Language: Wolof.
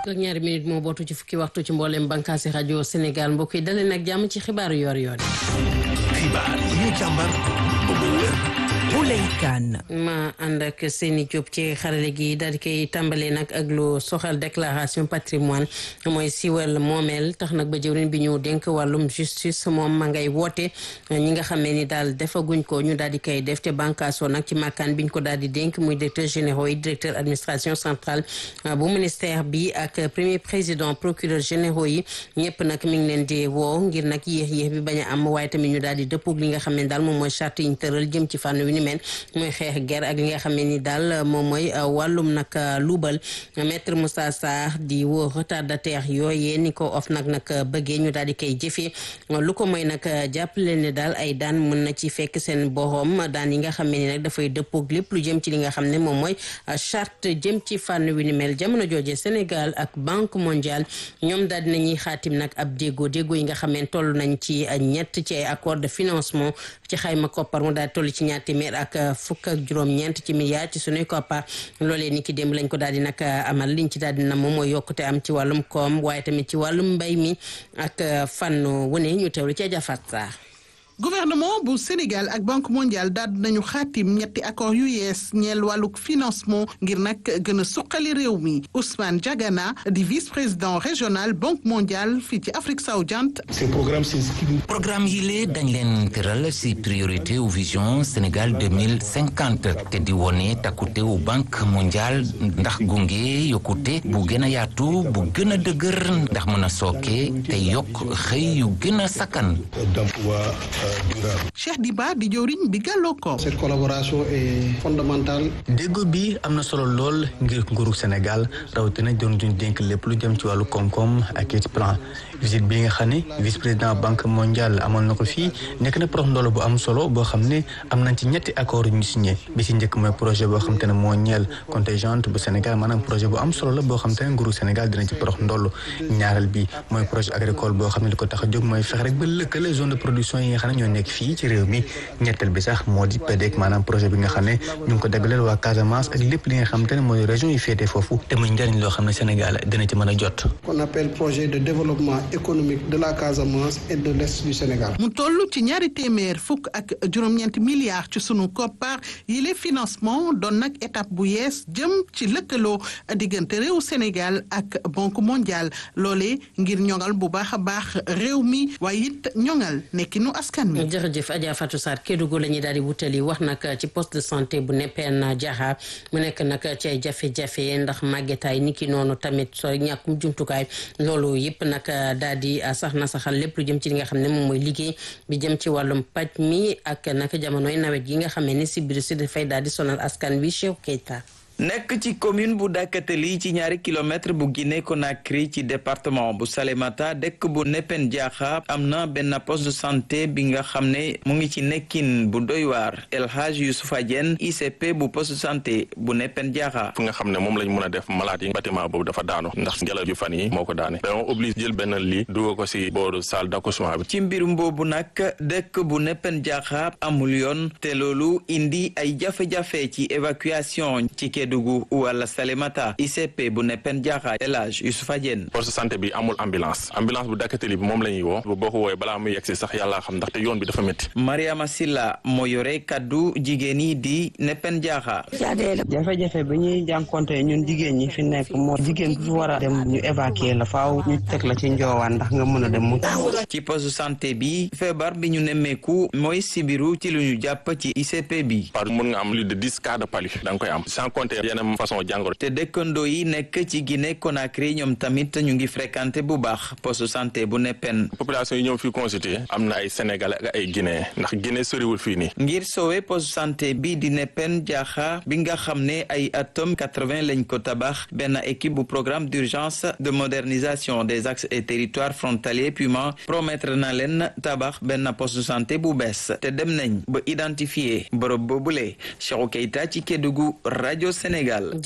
ak ñaari minute moo bootu ci fukki waxtu ci mboolem bànqaasi rajo Sénégal mbokk yi dalee nag jàmm ci xibaaru yor-yor. xibaar yi ñu càmbar ba mu wér. ma ànd ak Seyni Diop ci xarale gi daal di koy tàmbalee nag ak lu soxal déclaration patrimoine mooy siwal moomeel tax nag ba jëwriñ bi ñu dénk wàllum justice moom ma ngay woote ñi nga xamee ni daal defaguñ ko ñu daal di koy def te bànkaasoo nag ci màkkaan biñ ko daal di dénk muy directeur généraux yi directeur administration centrale bu ministère bi ak premier président procureur généraux yi ñëpp nag mi ngi leen di woo ngir nag yéex yéex bi bañ a am waaye tamit ñu daal di dëppoog li nga xam ne daal moom mooy charte yi ñu tëral jëm ci fànn wi ni mel mooy xeex ger ak li nga xam ne ni daal moom mooy wàllum nag luubal maître Moussa Sarr di woo retardataire yooyee ni ko of nag nag bëggee ñu daal di koy jëfee lu ko mooy nag jàppale ne daal ay daan mën na ci fekk seen borom daan yi nga xam ne ni nag dafay dëppoog lépp lu jëm ci li nga xam ne moom mooy charte jëm ci fànn wi ni mel jamono jooje Sénégal ak Banque mondiale ñoom daal dinañuy xaatim nag ab déggoo déggoo yi nga xam ne toll nañ ci ñett ci ay accord de financement ci xayma koppar mu daal toll ci ñaar téeméer ak fukk ak juróom-ñeent ci milliards ci sunuy koppar loolee ni ki démb lañ ko daal di nag amal liñ ci daal di na moom mooy yokkute am ci wàllum koom waaye tamit ci wàllum mbay mi ak fànn wune ñu teewlu ci jafat saa gouvernement bu Sénégal ak banque mondiale daal nañu xaatim ñetti accord yu yees ñeel wàllug financement ngir nag gën a suqali réew mi Ousmane Diagana di vice président régional banque mondiale fii ci Afrique sowu-jant. ces programmes s'inscrivent. programme yi lee dañ leen tëral si priorité ou vision Sénégal deux mille cinquante te di wone takkute wu banque mondiale ndax gunge yokkute bu gën a yaatu bu gën a dëgër ndax mën a sooke te yokk xëy yu gën a sakkan. d'emploi Cheikh Diba di jëwriñ bi gàlloo ko. cette collaboration est fondamentale. déggoo bi am na solo lool ngir nguuru Sénégal rawatina doon duñ dénk lépp lu jëm ci wàllu koom-koom ak it plan visite bi nga xam ne vice président banque mondiale amoon na ko fii nekk na prox ndoolo bu am solo boo xam ne am nañ ci ñetti accord yu ñu signé bi ci njëkk mooy projet boo xam te ne moo ñeel contingent bu Sénégal maanaam projet bu am solo la boo xam te ne nguuru Sénégal dina ci prox ndoolo ñaareel bi mooy projet agricole boo xam ne li ko tax a jóg mooy fexe rek ba lëkkale zone de production yi nga xam ne ñoo nekk fii ci réew mi ñetteel bi sax moo di PDEC maanaam projet bi nga xam ne ñu ngi ko dagaleel waa Casamance ak lépp li nga xam te ne mooy région yi féetee foofu te muy njëriñ loo xam ne Sénégal dina ci mën a jot qu'on appelle projet de développement économique de la Casamance et de l'est du Sénégal. mu toll ci ñaari téeméer fukk ak juróom-ñeenti milliards ci sunu koppar yi les financement doon nag étape bu yees jëm ci lëkkaloo diggante réew Sénégal ak banque mondiale loolee ngir ñoŋal bu baax a baax réew mi waaye it ñoŋal nekkinu askan wi. jërëjëf Adja Fatou Sarr Kédougou la ñuy daal di wutali wax nag ci poste de santé bu neppeen Diakha mu nekk nag ci ay jafe-jafe ndax màggetaay ni ki noonu tamit soo ñàkkum jumtukaay loolu yëpp nag daal di sax na saxal lépp lu jëm ci li nga xam ne moom mooy liggéey bi jëm ci wàllum paj mi ak nag jamonoy nawet yi nga xam ne si biir si dafay daal di sonal askan wi Cheikh Keita nekk ci commune bu Dakateli ci ñaari kilomètre bu Guinée Conakry ci département bu Salémata dëkk bu Nepen Diakha am na benn poste de santé bi nga xam ne mu ngi ci nekkin bu doy waar El Hadj Youssoufa Diène ICP bu poste de santé bu Nepen Diakha fu nga xam ne moom lañ mën a def malade yi bâtiment boobu dafa daanu ndax ngelaw yu fan yi moo ko daane dañoo obligé jël benn lii dugal ko si booru salle d'accouchement bi ci mbirum boobu nag dëkk bu Nepen Diakha amul yoon te loolu indi ay jafe-jafe ci évacuation ci Kédougou wala Salémata ICP bu Nepen Diakha El Hadj Youssoufa Diène poste santé bi amul ambulance ambulance bu Dakateli bi moom la ñuy woo boo ko woowee balaa muy yegsi sax yàlla xam ndaxte yoon bi dafa métti Mariama Silla moo yore kaddu jigéen yi di Nepen Diakha jafe-jafe bi ñuy jànkonte ñun jigéen ñi fi nekk moo jigéen bu fi war a dem ñu évacuer la faaw ñu teg la ci njoowaan ndax nga mën a dem mu ci poste santé bi feebar bi ñu nemmeeku mooy sibiru ci lu ñu jàpp ci ICP bi par mun nga am lu de dix cas de palu da nga koy am sans compter yeneen façon jàngoro te dëkkandoo yi nekk ci Guinée Conakry ñoom tamit ñu ngi fréquenté bu baax poste santé bu neppen population yi ñëw fii consulter am na ay sénégalais ak ay guinéen ndax Guinée soriwul fii nii ngir sowe poste santé bi di neppen jaaxa bi nga xam ne ay atom 80 lañ ko tabax benn équipe bu programme d'urgence de modernisation des axes et territoires frontaliers PUMA promettre na leen tabax benn poste santé bu bees te dem nañ ba identifier bërëb boobule Cheikhou Keita ci Kédougou rajo Sénégal